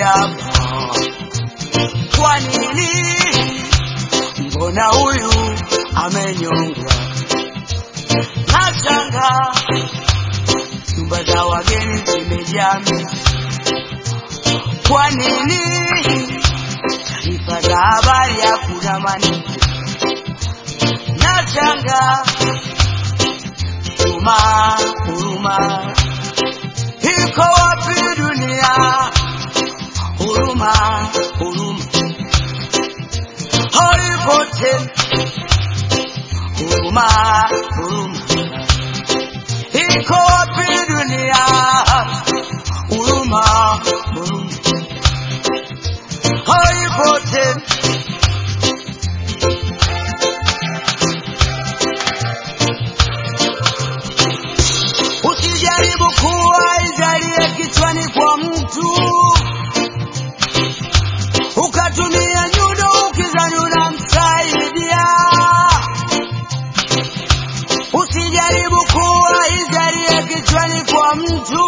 hapa. Kwa nini? Mbona huyu amenyongwa? Nashanga nyumba za wageni zimejaa miti. Kwa nini? Taarifa za habari hakuna maneno. Nashanga huruma, huruma iko wapi dunia? Huruma, huruma haipo tena. Huruma, huruma iko wapi dunia? Huruma, huruma haipo tena. Usijaribu kuwa ijalie kichwani kwa mtu ukatumia nyundo ukizani unamsaidia. Usijaribu kuwa ijalie kichwani kwa mtu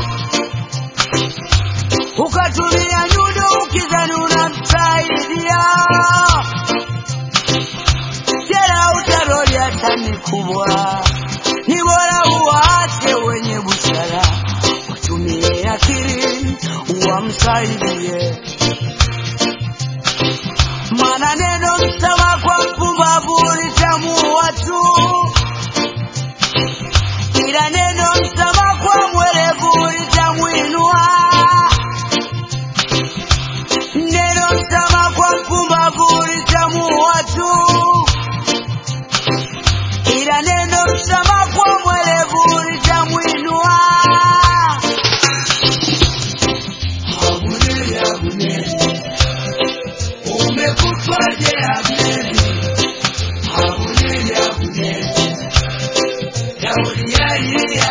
ukatumia nyundo ukizani unamsaidia. Jera utaroli hata ni kubwa, ni bora uwaache wenye busara watumie akili wamsaidie. Maana neno msama kwa mpumbavu litamuua tu, ila neno msama kwa mwerevu litamwinua. Neno msama kwa mpumbavu litamuua tu, ila neno msama kwa mwerevu litamwinua. Abuneri, Abuneri, umekufaje Abneri? Abuneri, Abuneri, Daudi alilia.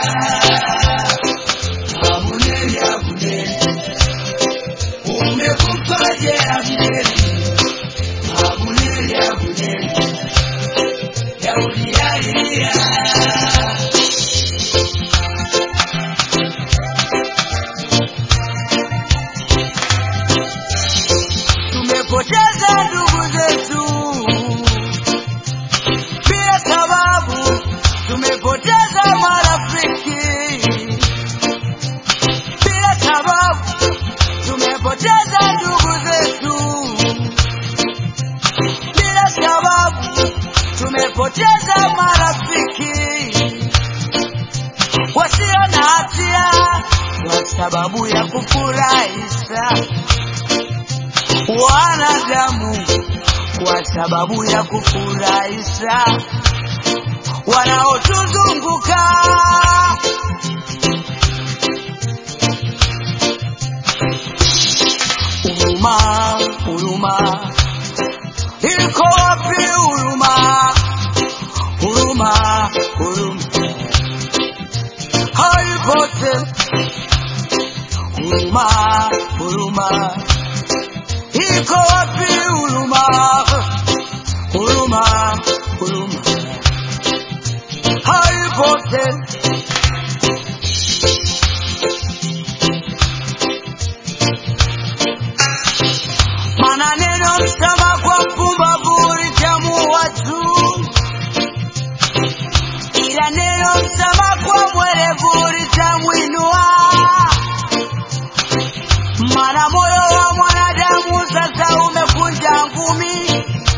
Abuneri, Abuneri, umekufaje Abneri? Abuneri, Abuneri, Daudi alilia. Tumepoteza ndugu zetu bila sababu, tumepoteza marafiki bila sababu, tumepoteza ndugu zetu bila sababu, tumepoteza marafiki wasio na hatia kwa sababu ya kufurahisha wanadamu kwa sababu ya kufurahisha wanaotuzunguka. Huruma, huruma iko wapi? Huruma, huruma, huruma haipo tena. Huruma, huruma iko wapi huruma? Huruma, huruma haipo tena. Maana neno msama kwa mpumbavu litamuua tu, ila neno msama kwa mwerevu litamwinua. Maana moyo wa mwanadamu sasa umekunja ngumi,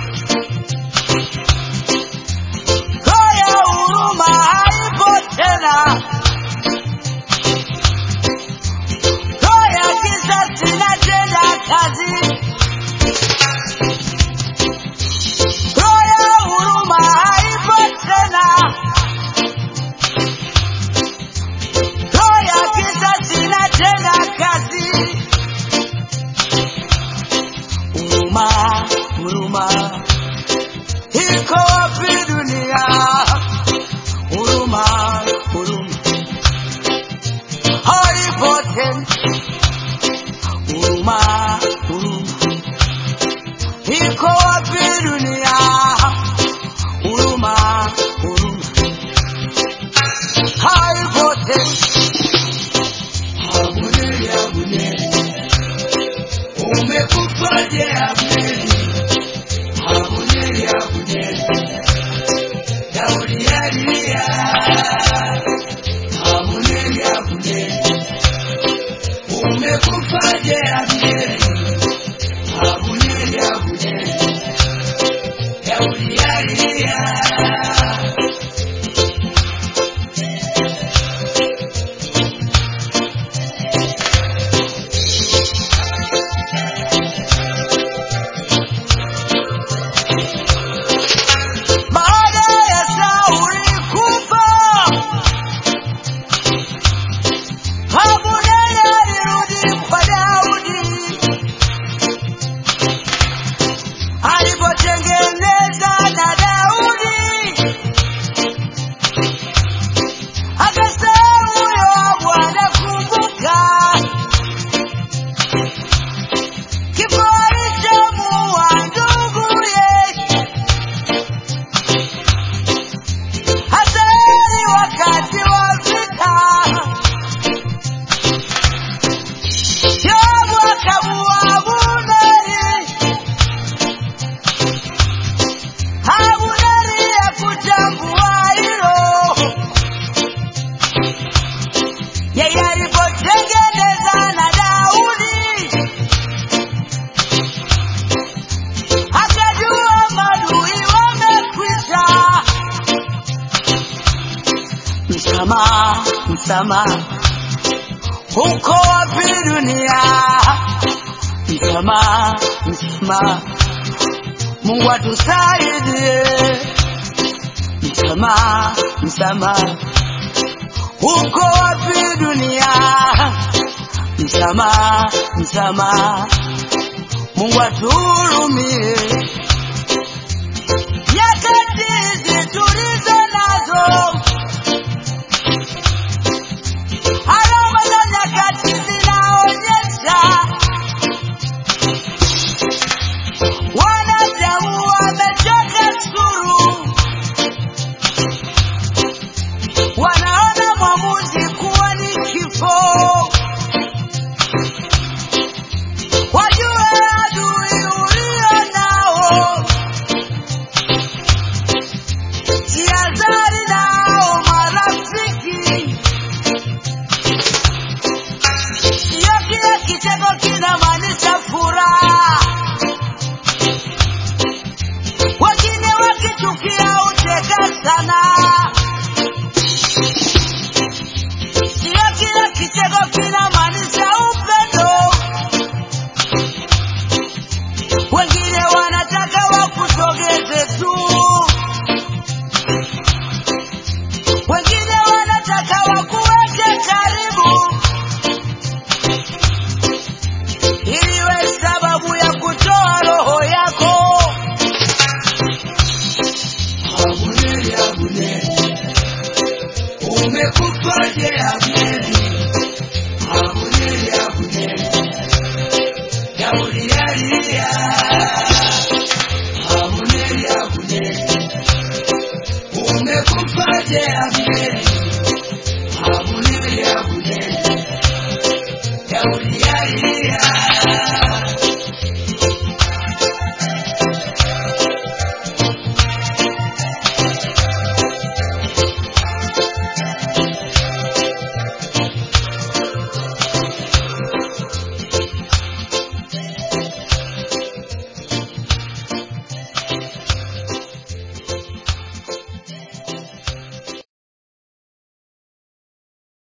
roho ya huruma haipo tena, roho ya kisasi inatenda kazi, roho ya huruma haipo tena, roho ya kisasi inatenda kazi. Huruma, huruma iko wapi dunia? Huruma, huruma haipo tena. Huruma, huruma iko wapi dunia? Huruma, huruma haipo tena. Abuneri, Abuneri, msamaha, msamaha. Uko wapi dunia? Msamaha, msamaha. Mungu atusaidie. Msamaha, msamaha. Uko wapi dunia? Msamaha, msamaha. Mungu atuhurumie.